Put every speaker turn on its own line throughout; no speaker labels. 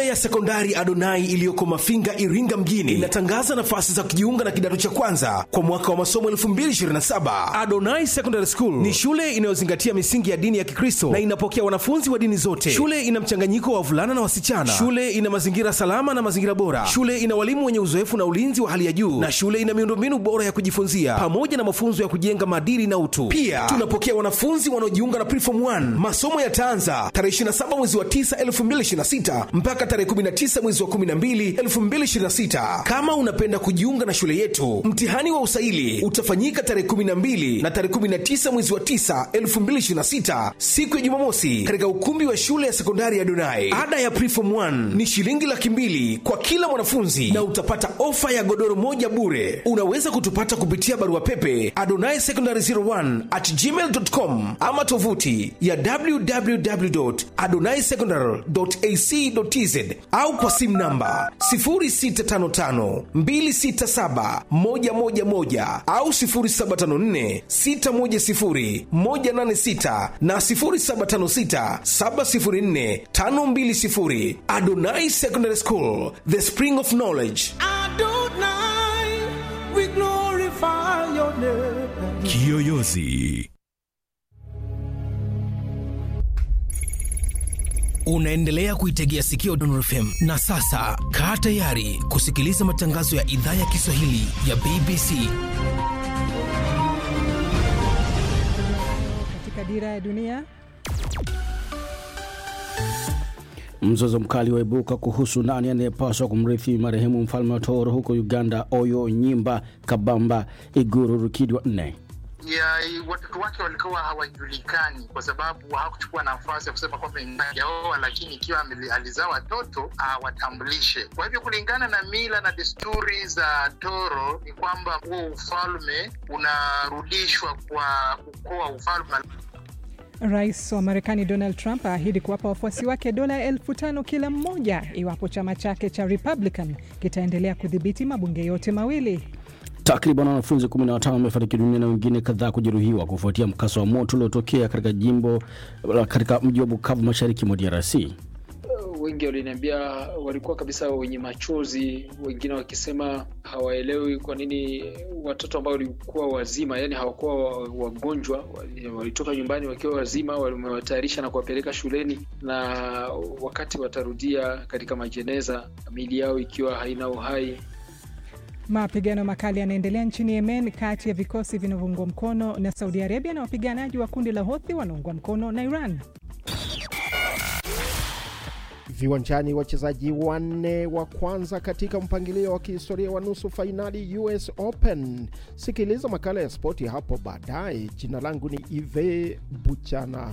ya sekondari Adonai iliyoko Mafinga, Iringa mjini inatangaza nafasi za kujiunga na kidato cha kwanza kwa mwaka wa masomo 2027. Adonai Secondary School ni shule inayozingatia misingi ya dini ya Kikristo na inapokea wanafunzi wa dini zote. Shule ina mchanganyiko wa wavulana na wasichana. Shule ina mazingira salama na mazingira bora. Shule ina walimu wenye uzoefu na ulinzi wa hali ya juu, na shule ina miundombinu bora ya kujifunzia pamoja na mafunzo ya kujenga maadili na utu. Pia tunapokea wanafunzi wanaojiunga na Preform 1. Masomo yataanza tarehe 27 mwezi wa 9 2026 mpaka tarehe 19 mwezi wa 12 2026. Kama unapenda kujiunga na shule yetu, mtihani wa usaili utafanyika tarehe 12 na tarehe 19 mwezi wa 9 2026, siku ya Jumamosi, katika ukumbi wa shule ya sekondari ya Donai. Ada ya Preform 1 ni shilingi laki mbili kwa kila mwanafunzi na utapata ofa ya godoro moja bure. Unaweza kutupata kupitia barua pepe adonai secondary 01 at gmail.com ama tovuti ya www.adonaisecondary.ac.tz au kwa simu namba 0655267111 au 0754610186 na 0756704520. Adonai Secondary School, the spring of knowledge.
Adonai, we glorify your name.
Kiyoyozi.
Unaendelea kuitegea sikio Dondor FM na sasa kaa tayari kusikiliza matangazo ya idhaa ya Kiswahili ya BBC.
Katika dira ya dunia
Mzozo mkali waibuka kuhusu nani anayepaswa kumrithi marehemu mfalme wa Toro huko Uganda, Oyo Nyimba Kabamba Iguru Rukidi wa nne.
ya watoto wake walikuwa hawajulikani kwa sababu hakuchukua nafasi ya kusema kwamba ingaoa, lakini ikiwa ameli- alizaa watoto awatambulishe. Kwa hivyo kulingana na mila na desturi za Toro ni kwamba huo ufalme unarudishwa kwa ukoo wa ufalme.
Rais wa Marekani Donald Trump aahidi kuwapa wafuasi wake dola elfu tano kila mmoja iwapo chama chake cha Republican kitaendelea kudhibiti mabunge yote mawili.
Takriban wanafunzi 15 wamefariki dunia na wengine kadhaa kujeruhiwa kufuatia mkasa wa moto uliotokea katika jimbo katika mji wa Bukavu mashariki mwa DRC.
wengi waliniambia walikuwa kabisa wenye machozi, wengine wakisema hawaelewi kwa nini watoto ambao walikuwa wazima, yani hawakuwa wa- wagonjwa, wali- walitoka nyumbani wakiwa wazima, wamewatayarisha na kuwapeleka shuleni, na wakati watarudia katika majeneza, miili yao ikiwa haina uhai.
Mapigano makali yanaendelea nchini Yemen kati ya vikosi vinavyoungwa mkono na Saudi Arabia na wapiganaji wa kundi la Houthi wanaungwa mkono na Iran.
Viwanjani, wachezaji wanne wa kwanza katika mpangilio wa kihistoria wa nusu fainali US Open. Sikiliza makala ya spoti hapo baadaye. Jina langu ni Ive Buchana.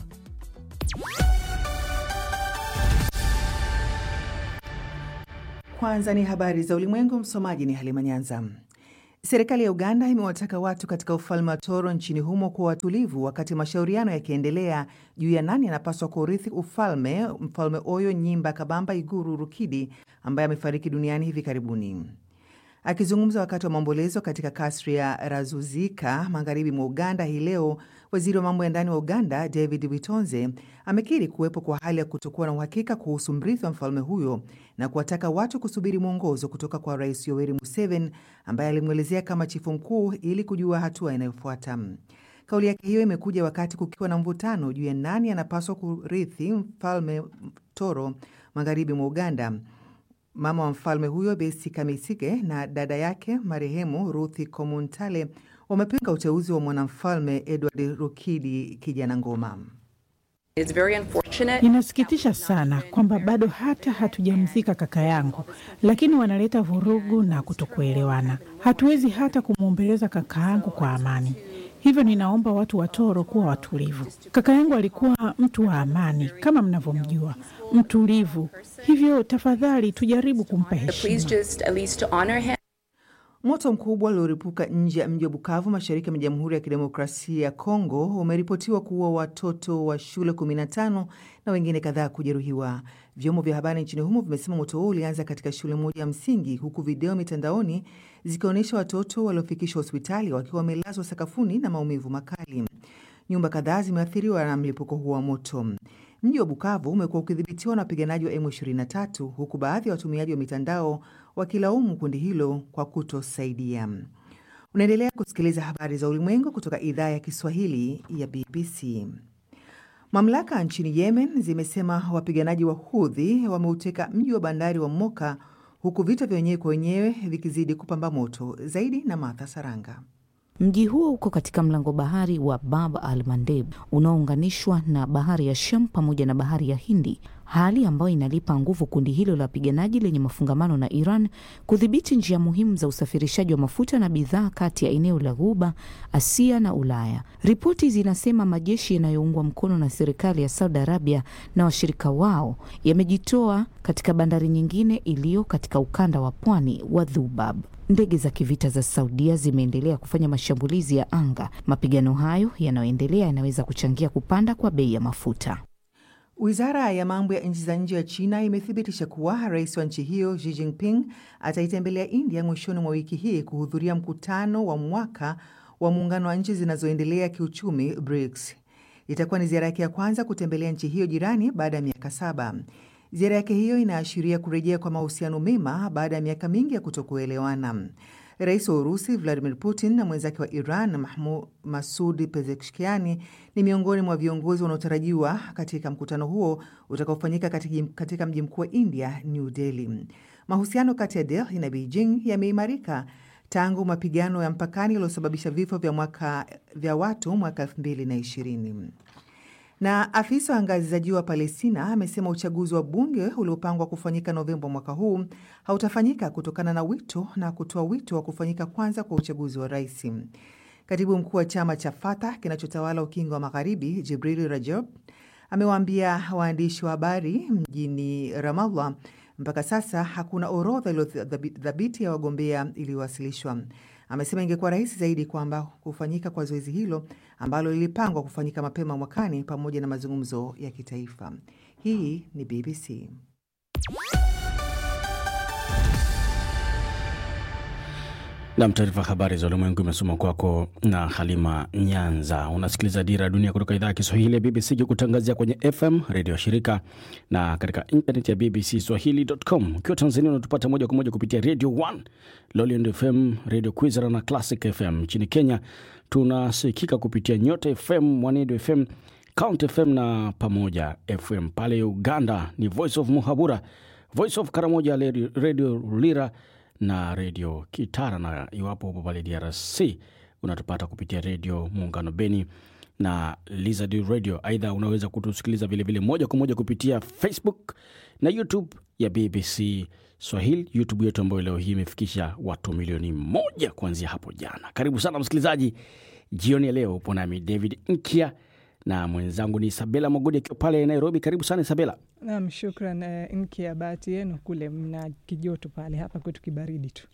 Kwanza ni habari za ulimwengu. Msomaji ni Halima Nyanza. Serikali ya Uganda imewataka watu katika ufalme wa Toro nchini humo kuwa watulivu wakati mashauriano yakiendelea juu ya nani anapaswa kurithi ufalme, Mfalme Oyo Nyimba Kabamba Iguru Rukidi ambaye amefariki duniani hivi karibuni. Akizungumza wakati wa maombolezo katika kasri ya Razuzika magharibi mwa Uganda hii leo, waziri wa mambo ya ndani wa Uganda David Witonze amekiri kuwepo kwa hali ya kutokuwa na uhakika kuhusu mrithi wa mfalme huyo na kuwataka watu kusubiri mwongozo kutoka kwa Rais Yoweri Museveni ambaye alimwelezea kama chifu mkuu ili kujua hatua inayofuata. Kauli yake hiyo imekuja wakati kukiwa na mvutano juu ya nani anapaswa kurithi mfalme Toro magharibi mwa Uganda. Mama wa mfalme huyo Besi Kamisige na dada yake marehemu Ruthi Komuntale wamepinga uteuzi wa mwanamfalme Edward Rukidi kijana ngoma.
Inasikitisha sana kwamba bado hata hatujamzika kaka yangu, lakini wanaleta vurugu na kutokuelewana. Hatuwezi hata kumwombeleza kaka yangu kwa amani. Hivyo ninaomba watu wa Toro kuwa watulivu. Kaka yangu alikuwa mtu wa amani kama mnavyomjua, mtulivu. Hivyo tafadhali tujaribu kumpa heshima.
Moto mkubwa ulioripuka nje ya mji wa Bukavu, mashariki mwa Jamhuri ya Kidemokrasia ya Kongo, umeripotiwa kuua watoto wa shule 15 na wengine kadhaa kujeruhiwa. Vyombo vya habari nchini humo vimesema moto huo ulianza katika shule moja ya msingi, huku video mitandaoni zikionyesha watoto waliofikishwa hospitali wakiwa wamelazwa sakafuni na maumivu makali. Nyumba kadhaa zimeathiriwa na mlipuko huo wa moto. Mji wa Bukavu umekuwa ukidhibitiwa na wapiganaji wa M23 huku baadhi ya watumiaji wa mitandao wakilaumu kundi hilo kwa kutosaidia. Unaendelea kusikiliza habari za ulimwengu kutoka idhaa ya Kiswahili ya BBC. Mamlaka nchini Yemen zimesema wapiganaji wa Hudhi wameuteka mji wa bandari wa Moka huku vita vya wenyewe kwa wenyewe vikizidi kupamba moto. Zaidi na Martha Saranga.
Mji huo uko katika mlango bahari wa Bab al Mandeb unaounganishwa na bahari ya Sham pamoja na bahari ya Hindi, hali ambayo inalipa nguvu kundi hilo la wapiganaji lenye mafungamano na Iran kudhibiti njia muhimu za usafirishaji wa mafuta na bidhaa kati ya eneo la Ghuba, Asia na Ulaya. Ripoti zinasema majeshi yanayoungwa mkono na serikali ya Saudi Arabia na washirika wao yamejitoa katika bandari nyingine iliyo katika ukanda wa pwani wa Dhubab. Ndege za kivita za Saudia zimeendelea kufanya mashambulizi ya anga. Mapigano hayo yanayoendelea yanaweza kuchangia kupanda kwa bei ya mafuta.
Wizara ya mambo ya nchi za nje ya China imethibitisha kuwa rais wa nchi hiyo Xi Jinping ataitembelea India mwishoni mwa wiki hii kuhudhuria mkutano wa mwaka wa muungano wa nchi zinazoendelea kiuchumi BRICS. Itakuwa ni ziara yake ya kwanza kutembelea nchi hiyo jirani baada ya miaka saba. Ziara yake hiyo inaashiria kurejea kwa mahusiano mema baada ya miaka mingi ya kutokuelewana. Rais wa Urusi Vladimir Putin na mwenzake wa Iran Mahmoud Masud Pezeshkiani ni miongoni mwa viongozi wanaotarajiwa katika mkutano huo utakaofanyika katika mji mkuu wa India, New Delhi. Mahusiano kati ya Delhi na Beijing yameimarika tangu mapigano ya mpakani yaliyosababisha vifo vya, mwaka, vya watu mwaka 2020 na afisa wa ngazi za juu wa Palestina amesema uchaguzi wa bunge uliopangwa kufanyika Novemba mwaka huu hautafanyika kutokana na wito na kutoa wito wa kufanyika kwanza kwa uchaguzi wa rais. Katibu mkuu wa chama cha Fatah kinachotawala ukingo wa magharibi Jibril Rajab amewaambia waandishi wa habari mjini Ramallah mpaka sasa hakuna orodha iliyothabiti ya wagombea iliyowasilishwa. Amesema ingekuwa rahisi zaidi kwamba kufanyika kwa zoezi hilo ambalo lilipangwa kufanyika mapema mwakani pamoja na mazungumzo ya kitaifa. Hii ni BBC.
Nam, taarifa habari za ulimwengu imesoma kwako na Halima Nyanza. Unasikiliza Dira ya Dunia kutoka idhaa ya Kiswahili ya BBC ikikutangazia kwenye FM redio ya shirika na katika intaneti ya BBC Swahili.com. Ukiwa Tanzania unatupata moja kwa moja kupitia Radio 1, Loliend FM, Radio Kwizera na Classic FM. Nchini Kenya tunasikika kupitia Nyota FM, Mwanedo FM, Count FM na Pamoja FM. Pale Uganda ni Voice of Muhabura, Voice of Karamoja, Radio Lira na redio Kitara, na iwapo upo pale DRC unatupata kupitia redio Muungano Beni na Lizard Radio. Aidha, unaweza kutusikiliza vilevile moja kwa moja kupitia Facebook na YouTube ya BBC Swahili, YouTube yetu ambayo leo hii imefikisha watu milioni moja kuanzia hapo jana. Karibu sana msikilizaji, jioni ya leo upo nami David Nkia na mwenzangu ni Isabela Mogodi akiwa pale Nairobi. Karibu sana Isabela.
Nam, shukran uh, Nkia. Bahati yenu kule mna kijoto pale, hapa kwetu kibaridi tu.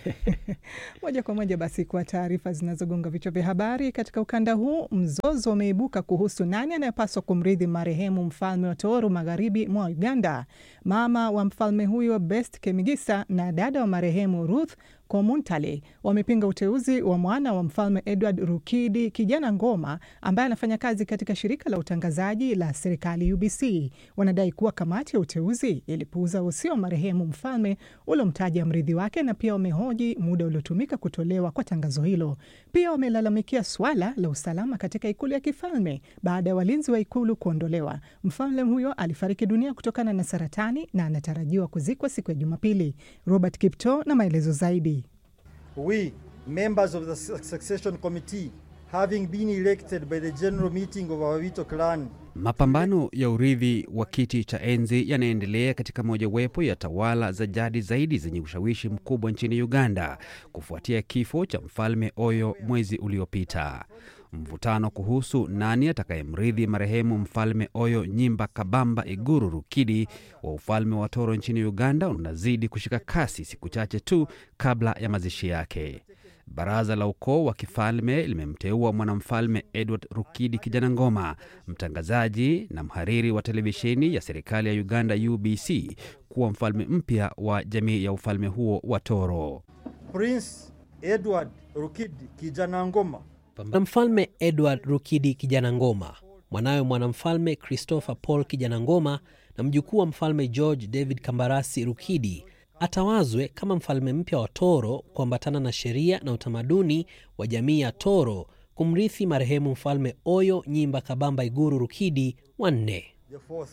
Moja kwa moja basi kwa taarifa zinazogonga vichwa vya habari katika ukanda huu. Mzozo umeibuka kuhusu nani anayepaswa kumrithi marehemu mfalme wa Tooro magharibi mwa Uganda. Mama wa mfalme huyo Best Kemigisa na dada wa marehemu Ruth Komuntale wamepinga uteuzi wa mwana wa mfalme Edward Rukidi Kijana Ngoma ambaye anafanya kazi katika shirika la utangazaji la serikali UBC. Wanadai kuwa kamati ya uteuzi ilipuuza usio wa marehemu mfalme uliomtaja mrithi wake, na pia wamehoji muda uliotumika kutolewa kwa tangazo hilo. Pia wamelalamikia swala la usalama katika ikulu ya kifalme baada ya walinzi wa ikulu kuondolewa. Mfalme huyo alifariki dunia kutokana na saratani na anatarajiwa kuzikwa siku ya Jumapili. Robert Kipto na maelezo zaidi.
We, members of the succession committee, having been elected by the general meeting of our Wito clan.
Mapambano ya urithi wa kiti cha enzi yanaendelea katika mojawapo ya tawala za jadi zaidi zenye ushawishi mkubwa nchini Uganda kufuatia kifo cha mfalme Oyo mwezi uliopita. Mvutano kuhusu nani atakayemrithi marehemu mfalme Oyo Nyimba Kabamba Iguru Rukidi wa ufalme wa Toro nchini Uganda unazidi kushika kasi siku chache tu kabla ya mazishi yake. Baraza la ukoo wa kifalme limemteua mwanamfalme Edward Rukidi Kijana Ngoma, mtangazaji na mhariri wa televisheni ya serikali ya Uganda UBC, kuwa mfalme mpya wa jamii ya ufalme huo wa Toro.
Prince Edward Rukidi Kijana Ngoma
na mfalme Edward Rukidi Kijana Ngoma mwanawe mwanamfalme Christopher Paul Kijana Ngoma na mjukuu wa mfalme George David Kambarasi Rukidi atawazwe kama mfalme mpya wa Toro kuambatana na sheria na utamaduni wa jamii ya Toro kumrithi marehemu mfalme Oyo Nyimba Kabamba Iguru Rukidi wa nne.
The fourth.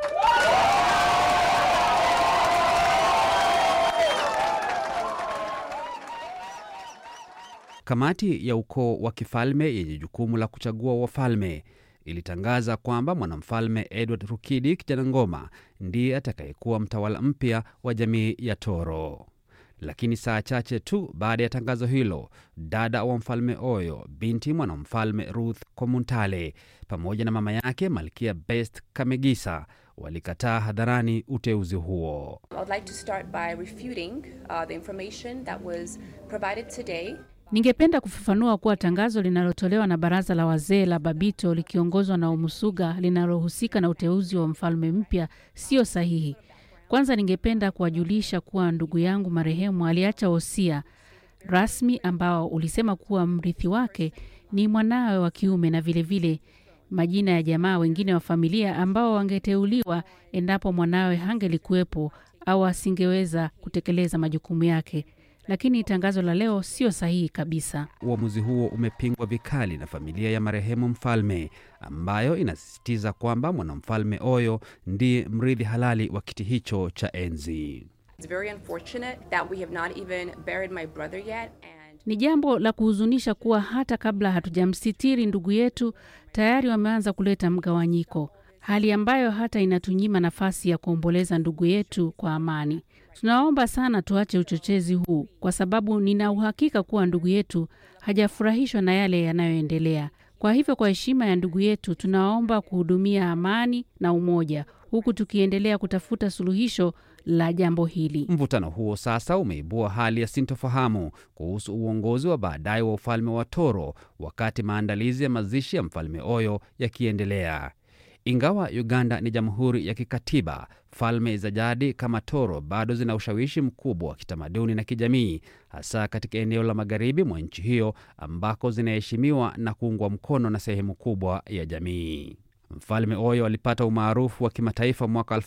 Kamati ya ukoo wa kifalme yenye jukumu la kuchagua wafalme ilitangaza kwamba mwanamfalme Edward Rukidi Kijana Ngoma ndiye atakayekuwa mtawala mpya wa jamii ya Toro. Lakini saa chache tu baada ya tangazo hilo, dada wa mfalme Oyo, binti mwanamfalme Ruth Komuntale, pamoja na mama yake Malkia Best Kamegisa walikataa hadharani uteuzi huo.
I would like to start by refuting uh, the information that was provided today.
Ningependa kufafanua kuwa tangazo linalotolewa na baraza la wazee la Babito likiongozwa na Umusuga linalohusika na uteuzi wa mfalme mpya sio sahihi. Kwanza ningependa kuwajulisha kuwa ndugu yangu marehemu aliacha wosia rasmi ambao ulisema kuwa mrithi wake ni mwanawe wa kiume na vilevile vile majina ya jamaa wengine wa familia ambao wangeteuliwa endapo mwanawe hangelikuwepo au asingeweza kutekeleza majukumu yake. Lakini tangazo la leo sio sahihi kabisa.
Uamuzi huo umepingwa vikali na familia ya marehemu mfalme ambayo inasisitiza kwamba mwanamfalme Oyo ndiye mrithi halali wa kiti hicho cha enzi.
It's very unfortunate that we have not even buried my brother yet.
Ni jambo la kuhuzunisha kuwa hata kabla hatujamsitiri ndugu yetu tayari wameanza kuleta mgawanyiko, hali ambayo hata inatunyima nafasi ya kuomboleza ndugu yetu kwa amani. Tunaomba sana tuache uchochezi huu, kwa sababu nina uhakika kuwa ndugu yetu hajafurahishwa na yale yanayoendelea. Kwa hivyo, kwa heshima ya ndugu yetu, tunaomba kuhudumia amani na umoja, huku tukiendelea kutafuta suluhisho la jambo hili.
Mvutano huo sasa umeibua hali ya sintofahamu kuhusu uongozi wa baadaye wa ufalme wa Toro, wakati maandalizi ya mazishi ya mfalme Oyo yakiendelea. Ingawa Uganda ni jamhuri ya kikatiba, falme za jadi kama Toro bado zina ushawishi mkubwa wa kitamaduni na kijamii, hasa katika eneo la magharibi mwa nchi hiyo ambako zinaheshimiwa na kuungwa mkono na sehemu kubwa ya jamii. Mfalme Oyo alipata umaarufu wa kimataifa mwaka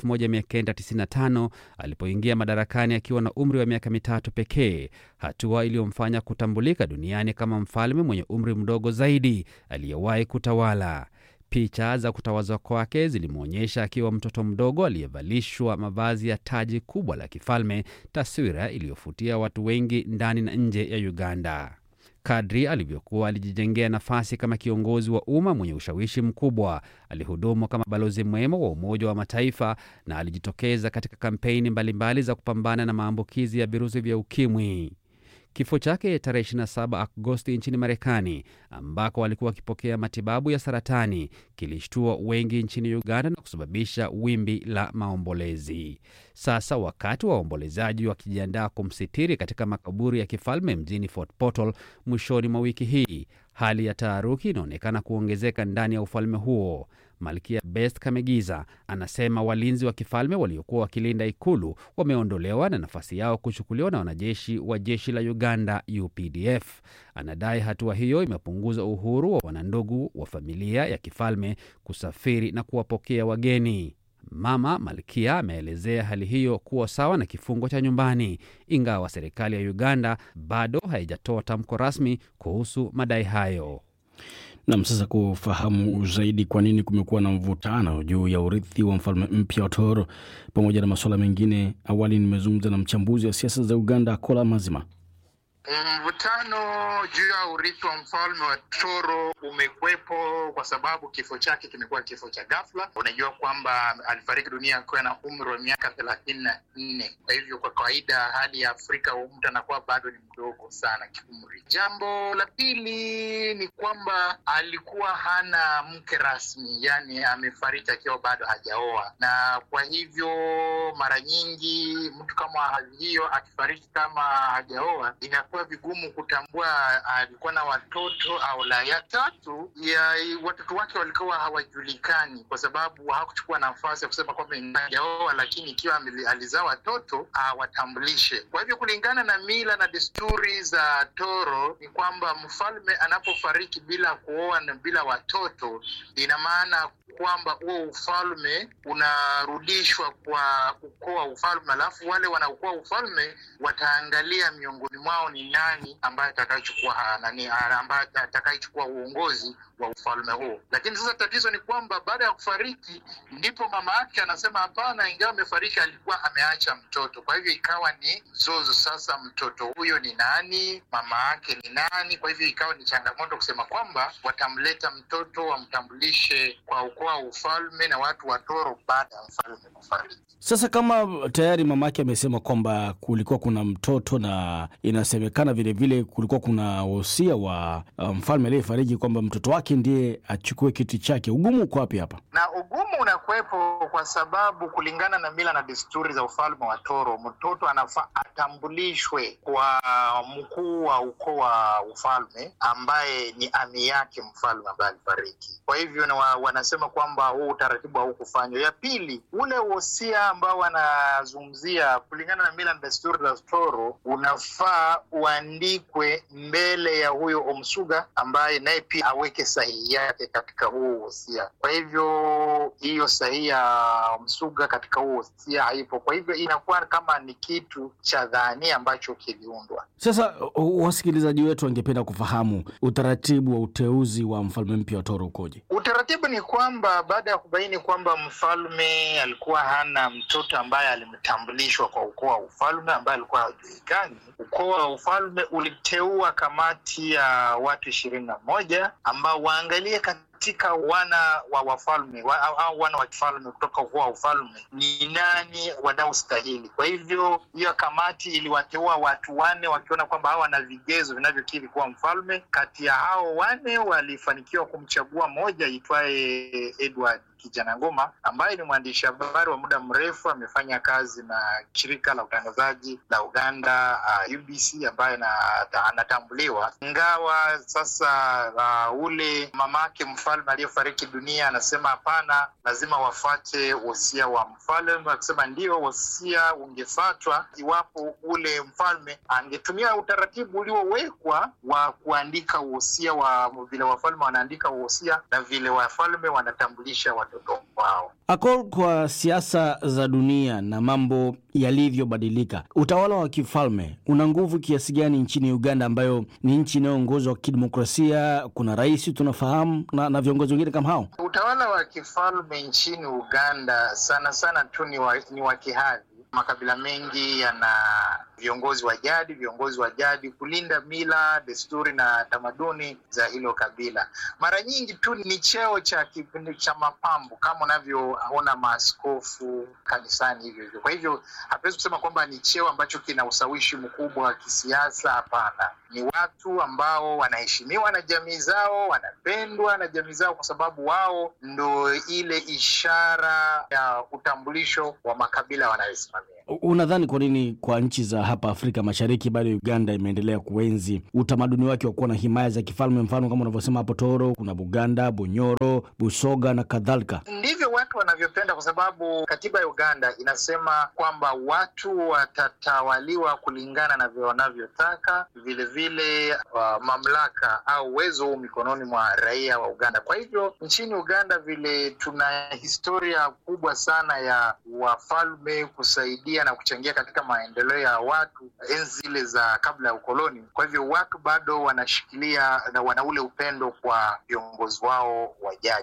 1995 alipoingia madarakani akiwa na umri wa miaka mitatu pekee, hatua iliyomfanya kutambulika duniani kama mfalme mwenye umri mdogo zaidi aliyewahi kutawala. Picha za kutawazwa kwake zilimwonyesha akiwa mtoto mdogo aliyevalishwa mavazi ya taji kubwa la kifalme, taswira iliyofutia watu wengi ndani na nje ya Uganda. Kadri alivyokuwa alijijengea nafasi kama kiongozi wa umma mwenye ushawishi mkubwa, alihudumu kama balozi mwema wa Umoja wa Mataifa na alijitokeza katika kampeni mbalimbali za kupambana na maambukizi ya virusi vya ukimwi. Kifo chake tarehe 27 Agosti nchini Marekani, ambako alikuwa akipokea matibabu ya saratani, kilishtua wengi nchini Uganda na kusababisha wimbi la maombolezi. Sasa wakati wa waombolezaji wakijiandaa kumsitiri katika makaburi ya kifalme mjini Fort Portal mwishoni mwa wiki hii, hali ya taharuki inaonekana kuongezeka ndani ya ufalme huo. Malkia Best Kamegiza anasema walinzi wa kifalme waliokuwa wakilinda ikulu wameondolewa na nafasi yao kuchukuliwa na wanajeshi wa jeshi la Uganda UPDF. Anadai hatua hiyo imepunguza uhuru wa wanandugu wa familia ya kifalme kusafiri na kuwapokea wageni. Mama Malkia ameelezea hali hiyo kuwa sawa na kifungo cha nyumbani, ingawa serikali ya Uganda bado haijatoa tamko rasmi kuhusu madai hayo.
Nam, sasa kufahamu zaidi kwa nini kumekuwa na mvutano juu ya urithi wa mfalme mpya wa Toro pamoja na masuala mengine, awali nimezungumza na mchambuzi wa siasa za Uganda Kola Mazima.
Mvutano juu ya urithi wa mfalme wa Toro umekwepo kwa sababu kifo chake kimekuwa kifo cha ghafla. Unajua kwamba alifariki dunia akiwa na umri wa miaka thelathini na nne. Kwa hivyo kwa kawaida hali ya Afrika mtu anakuwa bado ni mdogo sana kiumri. Jambo la pili ni kwamba alikuwa hana mke rasmi, yani amefariki akiwa bado hajaoa, na kwa hivyo ambao mara nyingi mtu kama hali hiyo akifariki kama hajaoa, inakuwa vigumu kutambua alikuwa na watoto au la. Ya tatu ya watoto wake walikuwa hawajulikani kwa sababu hakuchukua nafasi ya kusema kwamba hajaoa, lakini ikiwa ameli- alizaa watoto awatambulishe. Kwa hivyo kulingana na mila na desturi za Toro ni kwamba mfalme anapofariki bila kuoa na bila watoto, ina maana kwamba huo ufalme unarudishwa kwa ukoo wa ufalme, alafu wale wanaokuwa ufalme wataangalia miongoni mwao ni nani ambaye atakayechukua ha- nani ha- ambaye atakayechukua uongozi wa ufalme huo. Lakini sasa tatizo ni kwamba baada ya kufariki ndipo mama yake anasema hapana, ingawa amefariki alikuwa ameacha mtoto. Kwa hivyo ikawa ni mzozo sasa, mtoto huyo ni nani? Mama yake ni nani? Kwa hivyo ikawa ni changamoto kusema kwamba watamleta mtoto wamtambulishe kwa ukoo wa ufalme na watu wa Toro baada ya mfalme kufariki.
Sasa kama tayari mamake amesema kwamba kulikuwa kuna mtoto na inasemekana vilevile kulikuwa kuna wosia wa uh, mfalme aliyefariki kwamba mtoto wake ndiye achukue kiti chake, ugumu uko wapi hapa?
na ugumu unakuwepo kwa sababu kulingana na mila na desturi za ufalme wa Toro, mtoto anafaa atambulishwe kwa mkuu wa ukoo wa ufalme ambaye ni ami yake mfalme ambaye alifariki. Kwa hivyo na wa, wanasema kwamba huu utaratibu haukufanywa. Ya pili, ule wosia ambao wanazungumzia kulingana na mila na desturi za Toro unafaa uandikwe mbele ya huyo Omsuga ambaye naye pia aweke sahihi yake katika huo wosia. Kwa hivyo hiyo sahihi ya Msuga katika huo wosia haipo. Kwa hivyo inakuwa kama ni kitu cha dhania ambacho kiliundwa.
Sasa uh, wasikilizaji wetu wangependa kufahamu utaratibu wa uteuzi wa mfalme mpya wa Toro ukoje?
Utaratibu ni kwamba baada ya kubaini kwamba mfalme alikuwa hana mtoto ambaye alimtambulishwa kwa ukoo wa ufalme ambaye alikuwa hajulikani, ukoo wa ufalme uliteua kamati ya watu ishirini na moja ambao waangalie katika wana wa wafalme wa, au- au wana wa kifalme kutoka ukoo wa ufalme ni nani wanaostahili. Kwa hivyo hiyo kamati iliwateua watu wanne wakiona kwamba hawa wana vigezo vinavyokiri kuwa mfalme. Kati ya hao wanne walifanikiwa kumchagua mmoja aitwaye Edward Kijana Ngoma ambaye ni mwandishi habari wa muda mrefu, amefanya kazi na shirika la utangazaji la Uganda uh, UBC ambaye ana- anatambuliwa, ingawa sasa uh, ule mamake mfalme aliyefariki dunia anasema hapana, lazima wafuate wosia wa mfalme, akisema ndio wosia ungefuatwa iwapo ule mfalme angetumia utaratibu uliowekwa wa kuandika wosia wa vile wafalme wanaandika wosia na vile wafalme wanatambulisha watoto wao.
Ako kwa siasa za dunia na mambo yalivyobadilika, utawala wa kifalme una nguvu kiasi gani nchini Uganda, ambayo ni nchi inayoongozwa kidemokrasia? Kuna rais tunafahamu na, na viongozi wengine kama hao.
Utawala wa kifalme nchini Uganda sana sana tu ni wa, ni wa kihadhi. Makabila mengi yana viongozi wa jadi, viongozi wa jadi kulinda mila, desturi na tamaduni za hilo kabila. Mara nyingi tu ni cheo cha kipindi cha mapambo, kama unavyoona maaskofu kanisani hivyo hivyo. Kwa hivyo hatuwezi kusema kwamba ni cheo ambacho kina ushawishi mkubwa wa kisiasa. Hapana, ni watu ambao wanaheshimiwa na jamii zao, wanapendwa na jamii zao, kwa sababu wao ndo ile ishara ya utambulisho wa makabila wanayosimamia.
Unadhani kwa nini kwa nchi za hapa Afrika Mashariki bado Uganda imeendelea kuenzi utamaduni wake wa kuwa na himaya za kifalme, mfano kama unavyosema hapo Toro, kuna Buganda, Bunyoro, Busoga na kadhalika?
Ndivyo watu wanavyopenda, kwa sababu katiba ya Uganda inasema kwamba watu watatawaliwa kulingana na vile wanavyotaka. Vilevile uh, mamlaka au uwezo huu mikononi mwa raia wa Uganda. Kwa hivyo nchini Uganda vile tuna historia kubwa sana ya wafalme kusaidia na kuchangia katika maendeleo ya watu enzi zile za kabla ya ukoloni. Kwa hivyo watu bado wanashikilia na wana ule upendo kwa viongozi wao wa jadi.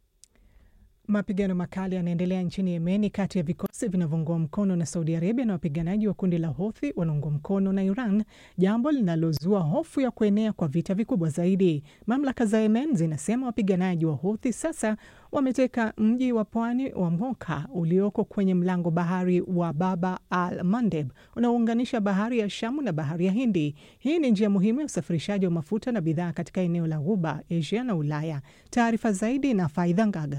Mapigano makali yanaendelea nchini Yemeni kati ya vikosi vinavyoungwa mkono na Saudi Arabia na wapiganaji wa kundi la Houthi wanaungwa mkono na Iran, jambo linalozua hofu ya kuenea kwa vita vikubwa zaidi. Mamlaka za Yemen zinasema wapiganaji wa Houthi sasa wameteka mji wa pwani wa Moka ulioko kwenye mlango bahari wa Baba al Mandeb unaounganisha bahari ya Shamu na bahari ya Hindi. Hii ni njia muhimu ya usafirishaji wa mafuta na bidhaa katika eneo la Ghuba, Asia na Ulaya. Taarifa zaidi na Faidha Ngaga.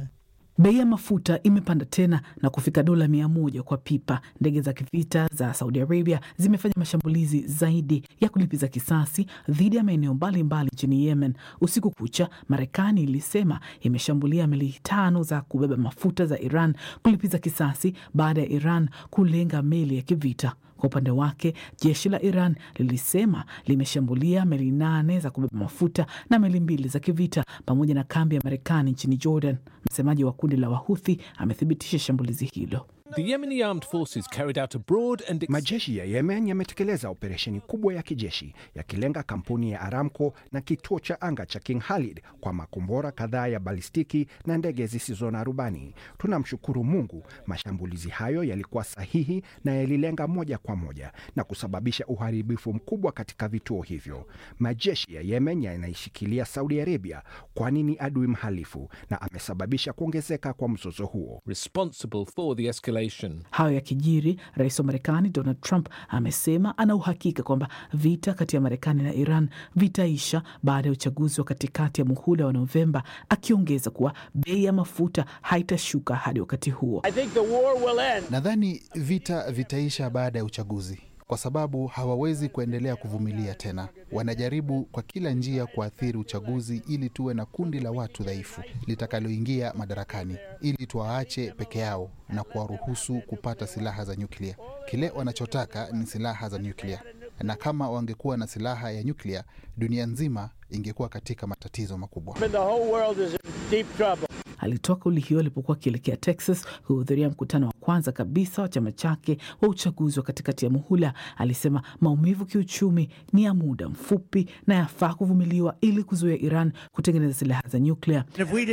Bei ya mafuta imepanda tena na kufika dola mia moja kwa pipa. Ndege za kivita za Saudi Arabia zimefanya mashambulizi zaidi ya kulipiza kisasi dhidi ya maeneo mbalimbali nchini Yemen. Usiku kucha, Marekani ilisema imeshambulia meli tano za kubeba mafuta za Iran kulipiza kisasi baada ya Iran kulenga meli ya kivita. Kwa upande wake jeshi la Iran lilisema limeshambulia meli nane za kubeba mafuta na meli mbili za kivita pamoja na kambi ya Marekani nchini Jordan. Msemaji wa kundi la Wahuthi amethibitisha shambulizi hilo.
The Yemeni armed forces carried out a broad and
Majeshi ya Yemen yametekeleza operesheni kubwa ya kijeshi yakilenga kampuni ya Aramco na kituo cha anga cha King Khalid kwa makombora kadhaa ya balistiki na ndege zisizo na rubani. Tunamshukuru Mungu, mashambulizi hayo yalikuwa sahihi na yalilenga moja kwa moja na kusababisha uharibifu mkubwa katika vituo hivyo. Majeshi ya Yemen yanaishikilia Saudi Arabia kwani ni adui mhalifu na amesababisha kuongezeka kwa mzozo huo.
responsible for the escalation.
Hayo yakijiri, rais wa Marekani Donald Trump amesema ana uhakika kwamba vita kati ya Marekani na Iran vitaisha baada ya uchaguzi wa katikati ya muhula wa Novemba, akiongeza kuwa bei ya mafuta haitashuka hadi wakati huo.
Nadhani vita vitaisha baada ya uchaguzi kwa sababu hawawezi kuendelea kuvumilia tena. Wanajaribu kwa kila njia kuathiri uchaguzi ili tuwe na kundi la watu dhaifu litakaloingia madarakani, ili tuwaache peke yao na kuwaruhusu kupata silaha za nyuklia. Kile wanachotaka ni silaha za nyuklia, na kama wangekuwa na silaha ya nyuklia, dunia nzima ingekuwa katika matatizo makubwa.
Alitoa kauli hiyo alipokuwa akielekea Texas kuhudhuria mkutano wa kwanza kabisa wa chama chake wa uchaguzi wa katikati ya muhula. Alisema maumivu kiuchumi ni ya muda mfupi na yafaa kuvumiliwa ili kuzuia Iran kutengeneza silaha za nyuklia.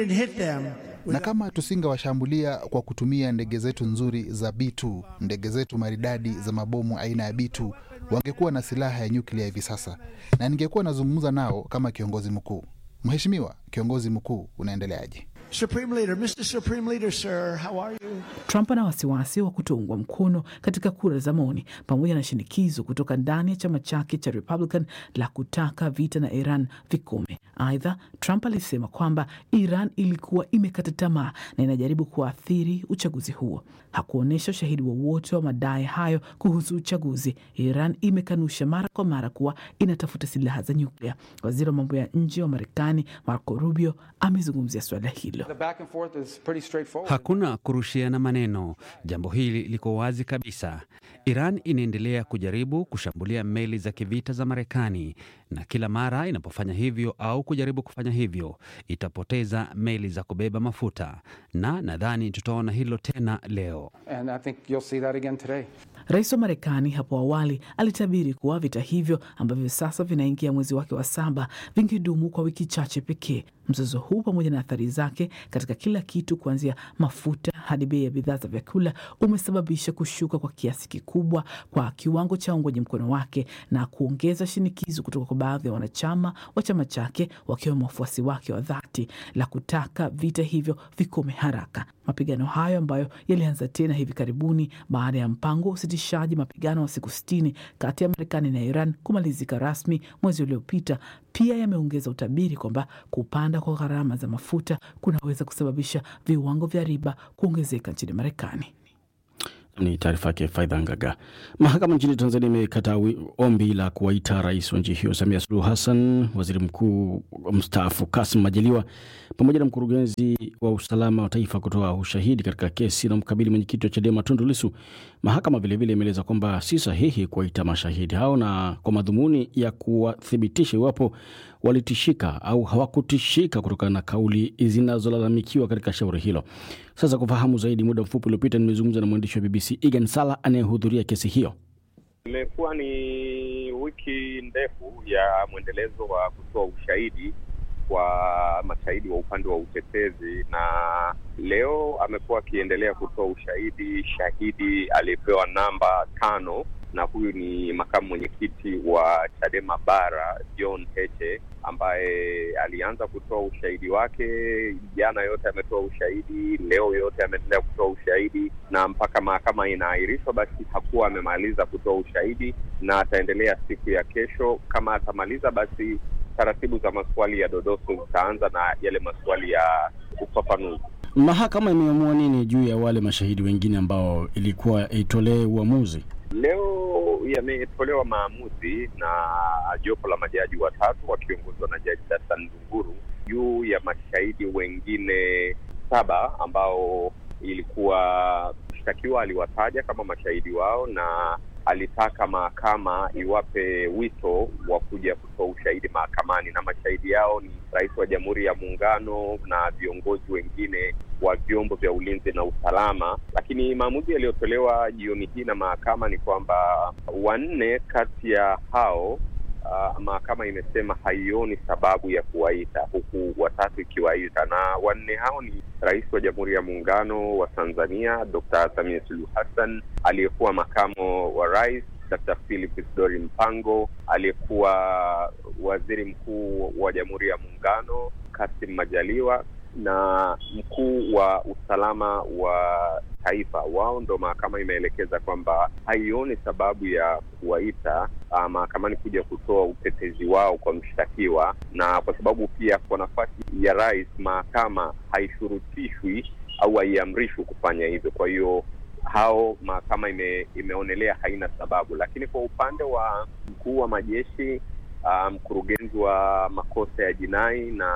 na kama tusingewashambulia kwa kutumia ndege zetu nzuri za B2, ndege zetu maridadi za mabomu aina ya B2, wangekuwa na silaha ya nyuklia hivi sasa, na ningekuwa nazungumza nao kama kiongozi mkuu. Mheshimiwa kiongozi mkuu, unaendeleaje?
Supreme Leader, Mr. Supreme Leader, sir, how are you?
Trump ana wasiwasi wa kutoungwa mkono katika kura za maoni pamoja na shinikizo kutoka ndani ya chama chake cha Republican la kutaka vita na Iran vikome. Aidha, Trump alisema kwamba Iran ilikuwa imekata tamaa na inajaribu kuathiri uchaguzi huo. Hakuonyesha ushahidi wowote wa, wa madai hayo kuhusu uchaguzi. Iran imekanusha mara kwa mara kuwa inatafuta silaha za nyuklia. Waziri wa mambo ya nje wa Marekani Marco Rubio amezungumzia suala hilo.
Hakuna kurushiana maneno. Jambo hili liko wazi kabisa. Iran inaendelea kujaribu kushambulia meli za kivita za Marekani, na kila mara inapofanya hivyo au kujaribu kufanya hivyo itapoteza meli za kubeba mafuta, na nadhani tutaona hilo tena leo.
And I think you'll see that again today.
Rais wa Marekani hapo awali alitabiri kuwa vita hivyo ambavyo sasa vinaingia mwezi wake wa saba vingedumu kwa wiki chache pekee. Mzozo huu pamoja na athari zake katika kila kitu kuanzia mafuta hadi bei ya bidhaa za vyakula umesababisha kushuka kwa kiasi kikubwa kwa kiwango cha uungwaji mkono wake na kuongeza shinikizo kutoka kwa baadhi ya wanachama wa chama chake wakiwemo wafuasi wake wa dhati la kutaka vita hivyo vikome haraka. Mapigano hayo ambayo yalianza tena hivi karibuni baada ya mpango wa usitishaji mapigano wa siku sitini kati ya Marekani na Iran kumalizika rasmi mwezi uliopita, pia yameongeza utabiri kwamba kupanda kwa gharama za mafuta kunaweza kusababisha viwango vya riba kuongezeka nchini Marekani.
Ni taarifa yake Faidha Ngaga. Mahakama nchini Tanzania imekataa ombi la kuwaita rais wa nchi hiyo Samia Suluhu Hassan, waziri mkuu mstaafu Kasim Majaliwa pamoja na mkurugenzi wa usalama wa taifa kutoa ushahidi katika kesi na mkabili mwenyekiti wa Chadema Tundu Lissu. Mahakama vilevile imeeleza kwamba si sahihi kuwaita mashahidi hao na kwa madhumuni ya kuwathibitisha iwapo walitishika au hawakutishika kutokana na kauli zinazolalamikiwa katika shauri hilo. Sasa kufahamu zaidi, muda mfupi uliopita nimezungumza na mwandishi wa BBC Egan Sala anayehudhuria kesi hiyo.
Imekuwa ni wiki ndefu ya mwendelezo wa kutoa ushahidi kwa mashahidi wa upande wa utetezi, na leo amekuwa akiendelea kutoa ushahidi shahidi aliyepewa namba tano, na huyu ni makamu mwenyekiti wa Chadema Bara John Heche ambaye alianza kutoa ushahidi wake jana. Yote ametoa ushahidi, leo yote ameendelea kutoa ushahidi, na mpaka mahakama inaahirishwa, basi hakuwa amemaliza kutoa ushahidi na ataendelea siku ya kesho. Kama atamaliza, basi taratibu za maswali ya dodoso zitaanza na yale maswali ya ufafanuzi.
Mahakama imeamua nini juu ya wale mashahidi wengine ambao ilikuwa itolee uamuzi?
Leo yametolewa maamuzi na jopo la majaji watatu wakiongozwa na Jaji Dastan Ndunguru juu ya mashahidi wengine saba ambao ilikuwa mshtakiwa aliwataja kama mashahidi wao na alitaka mahakama iwape wito wa kuja kutoa ushahidi mahakamani, na mashahidi yao ni Rais wa Jamhuri ya Muungano na viongozi wengine wa vyombo vya ulinzi na usalama. Lakini maamuzi yaliyotolewa jioni hii na mahakama ni kwamba wanne kati ya hao Uh, mahakama imesema haioni sababu ya kuwaita huku watatu ikiwaita, na wanne hao ni Rais wa Jamhuri ya Muungano wa Tanzania Dr. Samia Suluhu Hassan, aliyekuwa makamo wa rais Dr. Philip Isdori Mpango, aliyekuwa waziri mkuu wa Jamhuri ya Muungano Kassim Majaliwa na mkuu wa usalama wa taifa. Wao ndo mahakama imeelekeza kwamba haioni sababu ya kuwaita uh, mahakamani kuja kutoa utetezi wao kwa mshtakiwa, na kwa sababu pia kwa nafasi ya rais mahakama haishurutishwi au haiamrishwi kufanya hivyo. Kwa hiyo hao mahakama ime, imeonelea haina sababu, lakini kwa upande wa mkuu wa majeshi uh, mkurugenzi wa makosa ya jinai na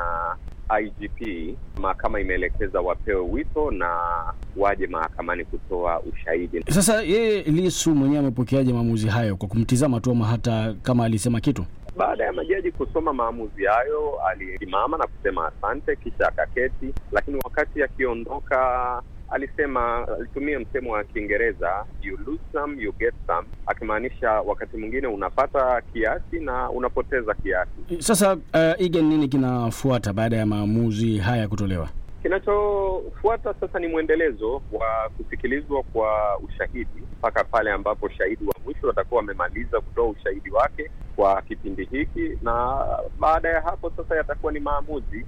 IGP mahakama imeelekeza wapewe wito na waje mahakamani kutoa ushahidi.
Sasa yeye Lisu mwenyewe amepokeaje maamuzi hayo kwa kumtizama tu, ama hata kama alisema kitu?
Baada ya majaji kusoma maamuzi hayo, alisimama na kusema asante, kisha akaketi, lakini wakati akiondoka alisema alitumia msemo wa Kiingereza you lose some you get some, akimaanisha wakati mwingine unapata kiasi na unapoteza kiasi.
Sasa uh, Igen, nini kinafuata baada ya maamuzi haya kutolewa?
Kinachofuata sasa ni mwendelezo wa kusikilizwa kwa ushahidi mpaka pale ambapo shahidi wa mwisho watakuwa wamemaliza kutoa ushahidi wake kwa kipindi hiki, na baada ya hapo sasa yatakuwa ni maamuzi.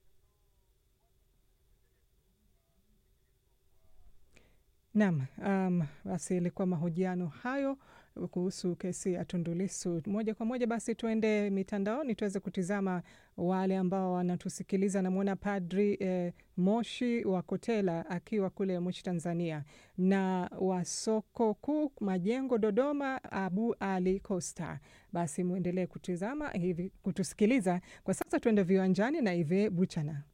Naam, um, basi ilikuwa mahojiano hayo kuhusu kesi ya Tundu Lissu. Moja kwa moja basi tuende mitandaoni tuweze kutizama wale ambao wanatusikiliza. Namwona Padri eh, Moshi wa Kotela akiwa kule Moshi, Tanzania, na wa soko kuu Majengo, Dodoma, Abu Ali Costa. Basi mwendelee kutizama hivi, kutusikiliza. Kwa sasa tuende viwanjani na Ive Buchana.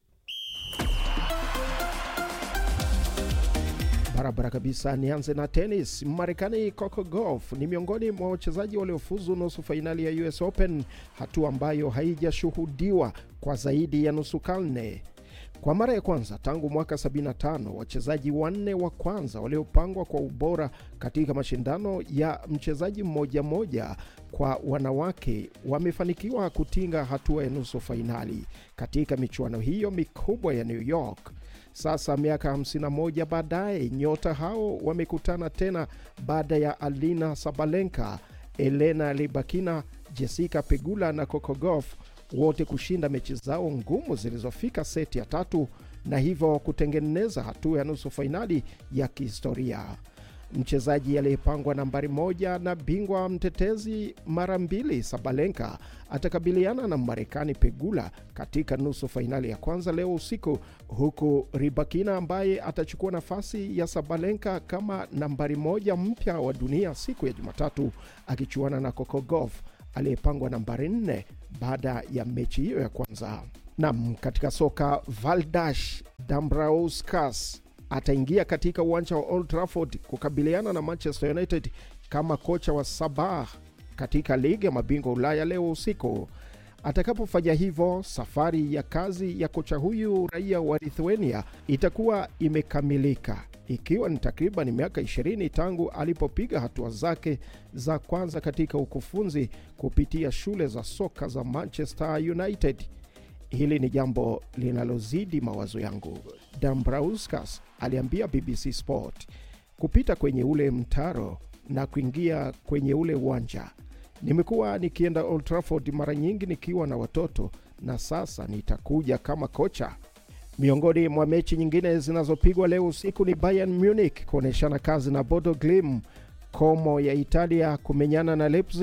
Barabara kabisa. Nianze na tenis. Marekani Coco Gauff ni miongoni mwa wachezaji waliofuzu nusu fainali ya US Open, hatua ambayo haijashuhudiwa kwa zaidi ya nusu karne. Kwa mara ya kwanza tangu mwaka 75 wachezaji wanne wa kwanza waliopangwa kwa ubora katika mashindano ya mchezaji mmoja mmoja kwa wanawake wamefanikiwa kutinga hatua ya nusu fainali katika michuano hiyo mikubwa ya New York. Sasa miaka 51 baadaye, nyota hao wamekutana tena baada ya Alina Sabalenka, Elena Rybakina, Jessica Pegula na Coco Gauff wote kushinda mechi zao ngumu zilizofika seti ya tatu na hivyo kutengeneza hatua ya nusu fainali ya kihistoria. Mchezaji aliyepangwa nambari moja na bingwa mtetezi mara mbili Sabalenka atakabiliana na Marekani Pegula katika nusu fainali ya kwanza leo usiku, huku Ribakina ambaye atachukua nafasi ya Sabalenka kama nambari moja mpya wa dunia siku ya Jumatatu akichuana na Coco Gauff aliyepangwa nambari nne baada ya mechi hiyo ya kwanza. Nam, katika soka Valdas Dambrauskas ataingia katika uwanja wa Old Trafford kukabiliana na Manchester United kama kocha wa Sabah katika ligi ya mabingwa Ulaya leo usiku. Atakapofanya hivyo, safari ya kazi ya kocha huyu raia wa Lithuania itakuwa imekamilika, ikiwa ni takriban miaka 20 tangu alipopiga hatua zake za kwanza katika ukufunzi kupitia shule za soka za Manchester United. Hili ni jambo linalozidi mawazo yangu, Dambrauskas aliambia BBC Sport. Kupita kwenye ule mtaro na kuingia kwenye ule uwanja, nimekuwa nikienda Old Trafford mara nyingi nikiwa na watoto, na sasa nitakuja kama kocha. Miongoni mwa mechi nyingine zinazopigwa leo usiku ni Bayern Munich kuonyeshana kazi na Bodo Glimt, Como ya Italia kumenyana na Leipzig,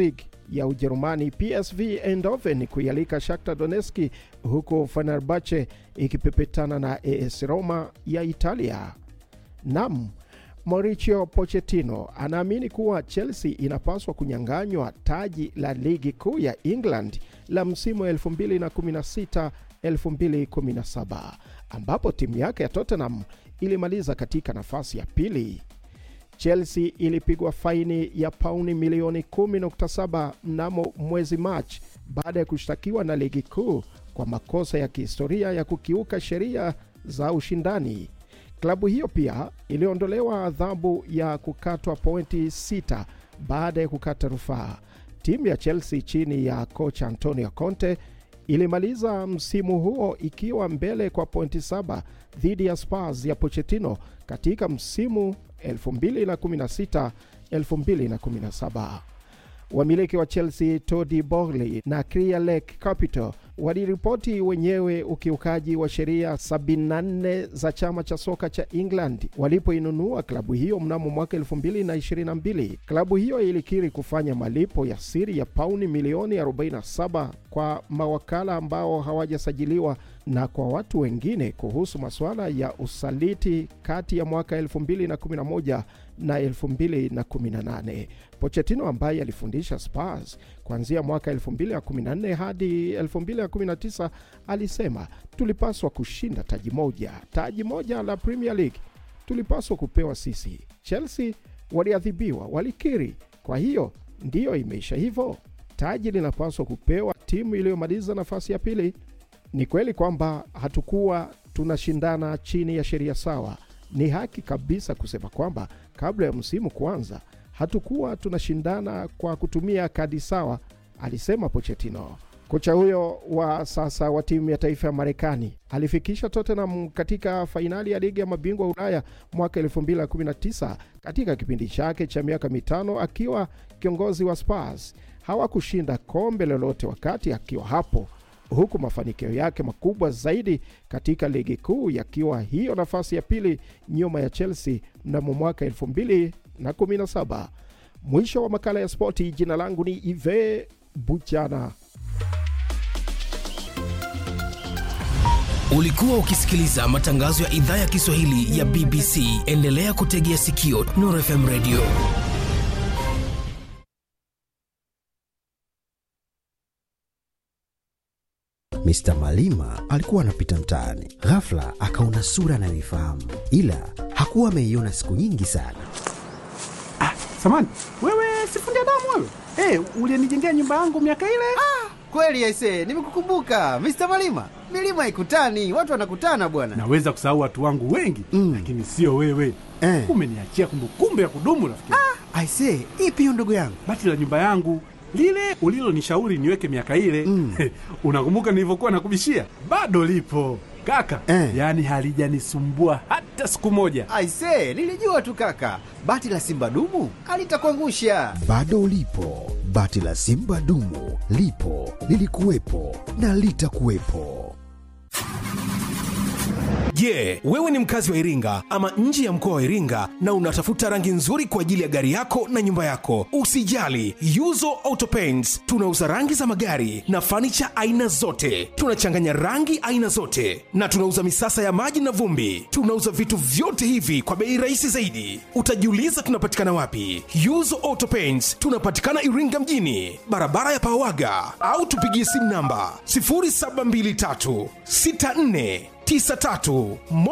ya Ujerumani PSV Eindhoven kuialika Shakhtar Donetsk, huku Fenerbahce ikipepetana na AS Roma ya Italia. Nam Mauricio Pochettino anaamini kuwa Chelsea inapaswa kunyang'anywa taji la ligi kuu ya England la msimu wa 2016-2017 ambapo timu yake ya Tottenham ilimaliza katika nafasi ya pili. Chelsea ilipigwa faini ya pauni milioni 10.7 mnamo mwezi Machi baada ya kushtakiwa na ligi kuu kwa makosa ya kihistoria ya kukiuka sheria za ushindani. Klabu hiyo pia iliondolewa adhabu ya kukatwa pointi sita baada ya kukata rufaa. Timu ya Chelsea chini ya kocha Antonio Conte ilimaliza msimu huo ikiwa mbele kwa pointi saba dhidi ya Spurs ya Pochettino katika msimu 2016-2017. Wamiliki wa Chelsea Todd Boehly na Clear Lake Capital waliripoti wenyewe ukiukaji wa sheria 74 za chama cha soka cha England walipoinunua klabu hiyo mnamo mwaka 2022. Klabu hiyo ilikiri kufanya malipo ya siri ya pauni milioni 47 kwa mawakala ambao hawajasajiliwa na kwa watu wengine kuhusu masuala ya usaliti kati ya mwaka 2011 na 2018. Pochettino ambaye alifundisha Spurs kuanzia mwaka 2014 hadi 2019 alisema, tulipaswa kushinda taji moja, taji moja la Premier League tulipaswa kupewa sisi. Chelsea waliadhibiwa, walikiri. Kwa hiyo ndiyo imeisha hivyo, taji linapaswa kupewa timu iliyomaliza nafasi ya pili. Ni kweli kwamba hatukuwa tunashindana chini ya sheria sawa. Ni haki kabisa kusema kwamba kabla ya msimu kuanza hatukuwa tunashindana kwa kutumia kadi sawa, alisema Pochettino. Kocha huyo wa sasa wa timu ya taifa ya Marekani alifikisha Tottenham katika fainali ya ligi ya mabingwa Ulaya mwaka 2019 katika kipindi chake cha miaka mitano akiwa kiongozi wa Spurs. Hawakushinda kombe lolote wakati akiwa hapo, huku mafanikio yake makubwa zaidi katika ligi kuu yakiwa hiyo nafasi ya pili nyuma ya Chelsea mnamo mwaka 2017. Mwisho wa makala ya spoti. Jina langu ni Ive Buchana.
Ulikuwa ukisikiliza matangazo ya idhaa ya Kiswahili ya BBC. Endelea kutegea sikio Nuru FM Radio.
Mr. Malima alikuwa anapita mtaani, ghafla akaona sura anayoifahamu, ila hakuwa ameiona siku nyingi sana.
Ah, samani wewe, sifundi damu wewe. Hey, ulienijengea nyumba yangu miaka ile.
Ah, kweli aisee, nimekukumbuka Mr. Malima. Milima haikutani, watu wanakutana bwana.
Naweza kusahau watu wangu wengi mm, lakini sio wewe eh. Umeniachia kumbukumbu ya kudumu rafiki.
Ah, aisee, ipi hiyo ndugu yangu?
Bati la nyumba yangu lile ulilonishauri niweke miaka ile mm. Unakumbuka nilivyokuwa nakubishia? Bado lipo kaka eh. Yaani halijanisumbua hata siku moja.
Aisee, nilijua tu kaka, bati la simba dumu alitakuangusha.
Bado lipo bati la simba dumu, lipo lilikuwepo na litakuwepo.
Je, yeah, wewe ni mkazi wa Iringa ama nje ya mkoa wa Iringa na unatafuta rangi nzuri kwa ajili ya gari yako na nyumba yako? Usijali, Yuzo Auto Paints tunauza rangi za magari na fanicha aina zote. Tunachanganya rangi aina zote na tunauza misasa ya maji na vumbi. Tunauza vitu vyote hivi kwa bei rahisi zaidi. Utajiuliza tunapatikana wapi? Yuzo Auto Paints tunapatikana Iringa mjini, barabara ya Pawaga, au tupigie simu namba 0723 64 93